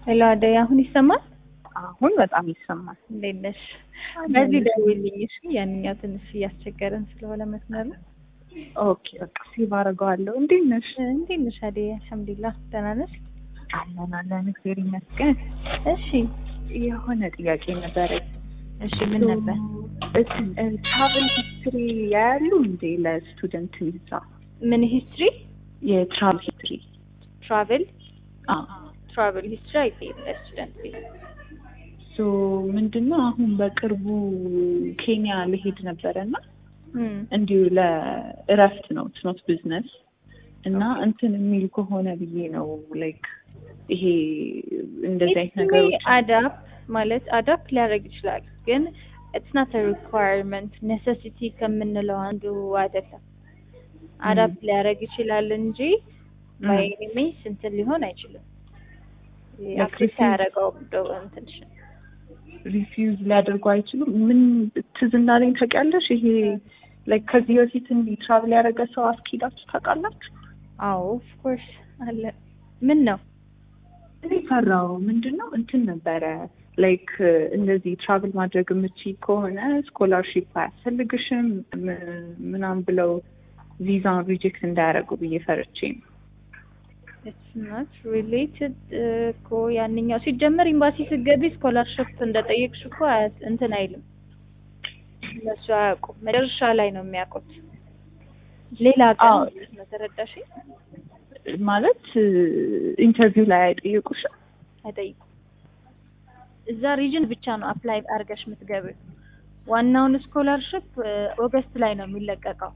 ሄሎ አደይ፣ አሁን ይሰማል? አሁን በጣም ይሰማል። እንዴት ነሽ? በዚህ ደውይልኝ እሺ። ያንኛው ትንሽ እያስቸገረን ስለሆነ መስመሩ። ኦኬ በቃ ሴቭ አደርገዋለሁ። እንዴት ነሽ? እንዴት ነሽ አደይ? አልሐምዱሊላህ ደህና ነሽ? አለን አለን፣ እግዚአብሔር ይመስገን። እሺ የሆነ ጥያቄ ነበረኝ። እሺ፣ ምን ነበር? ትራቨል ሂስትሪ ያያሉ እንዴ ለስቱደንት ቪዛ? ምን ሂስትሪ? የትራቭል ሂስትሪ ትራቨል አዎ። ትራቨል ሂስትሪ አይጠይም ለስቱደንት ቤት። ሶ ምንድነው አሁን በቅርቡ ኬንያ ልሄድ ነበረና እም፣ እንዲሁ ለእረፍት ነው ትኖት ቢዝነስ እና እንትን የሚል ከሆነ ብዬ ነው ላይክ ይሄ እንደዚህ አይነት ነገሮች አዳፕ ማለት አዳፕ ሊያደርግ ይችላል፣ ግን ኢትስ ናት ሪኳየርመንት ኔሴሲቲ ከምንለው አንዱ አይደለም። አዳፕ ሊያደርግ ይችላል እንጂ ባይ ኤኒ ሚንስ እንትን ሊሆን አይችልም። አክሴፕት አያደርገውም ዶ እንትንሽ ሪፊውዝ ሊያደርጉ አይችሉም። ምን ትዝ እንዳለኝ ታውቂያለሽ? ይሄ ላይክ ከዚህ በፊት እንዲህ ትራቭል ያደረገ ሰው አስኪዳችሁ ታውቃላችሁ? አዎ ኦፍ ኮርስ አለ። ምን ነው እኔ ፈራው ምንድን ነው እንትን ነበረ ላይክ እንደዚህ ትራቭል ማድረግ የምችይ ከሆነ ስኮላርሺፕ አያስፈልግሽም ም- ምናምን ብለው ቪዛ ሪጀክት እንዳያደርጉ ብዬ ፈርቼ ነው። ኢትስ ናት ሪሌትድ እኮ ያንኛው ሲጀመር ኤምባሲ ስትገቢ ስኮላርሽፕ እንደጠየቅሽ እኮ አያስ- እንትን አይልም። እነሱ አያውቁም። መጨረሻ ላይ ነው የሚያውቁት። ሌላ ቀን አዎ። ማለት ነው። ተረዳሽኝ? ማለት ኢንተርቪው ላይ አይጠይቁሽም? አይጠይቁም። እዛ ሪጅን ብቻ ነው አፕላይ አድርገሽ የምትገቢው። ዋናውን ስኮላርሽፕ ኦገስት ላይ ነው የሚለቀቀው።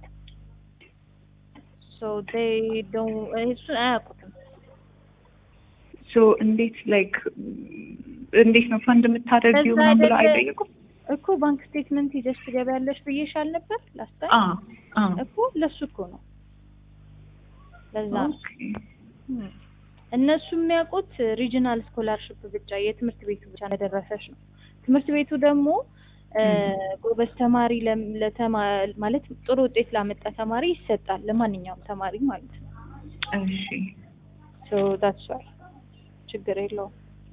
ሶ ዴይ ዶን እሱን አያውቁትም። ሶ እንዴት ላይክ እንዴት ነው ፈንድ የምታደርጊው ከዛ ምናምን ብለው አይደለ- አይጠይቁም? እኮ ባንክ ስቴትመንት ይዘሽ ትገቢያለሽ ብዬሻል ነበር ላስታ አ አ እኮ ለሱ እኮ ነው። ለዛ ነው ኦኬ እም። እነሱ የሚያውቁት ሪጂናል ስኮላርሽፕ ብቻ የትምህርት ቤቱ ብቻ እንደደረሰሽ ነው። ትምህርት ቤቱ ደግሞ እ፣ ጎበዝ ተማሪ ለም- ለተማ ማለት ጥሩ ውጤት ላመጣ ተማሪ ይሰጣል፣ ለማንኛውም ተማሪ ማለት ነው። እሺ ሶ ዳትስ ዋይ ችግር የለውም።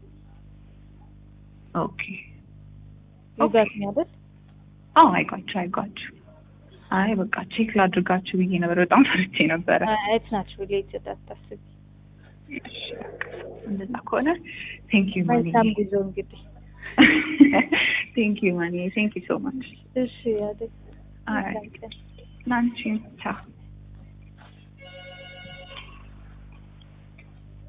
ኦኬ ይጋት አይደል? አዎ አይጓችሁ አይጓችሁ። አይ በቃ ቼክ ላድርጋችሁ ብዬ ነበር። በጣም ፈርቼ ነበረ። ኢትስ ናት ሪሌትድ አታስቢ። እሺ፣ እንደዛ ከሆነ ቴንክ ዩ ማኒ መልካም ጉዞ እንግዲህ። ቴንክ ዩ ማኒ ቴንክ ዩ ሶ ማች እሺ አይደል? አይ መልካም ቀን። ላንቺም ቻው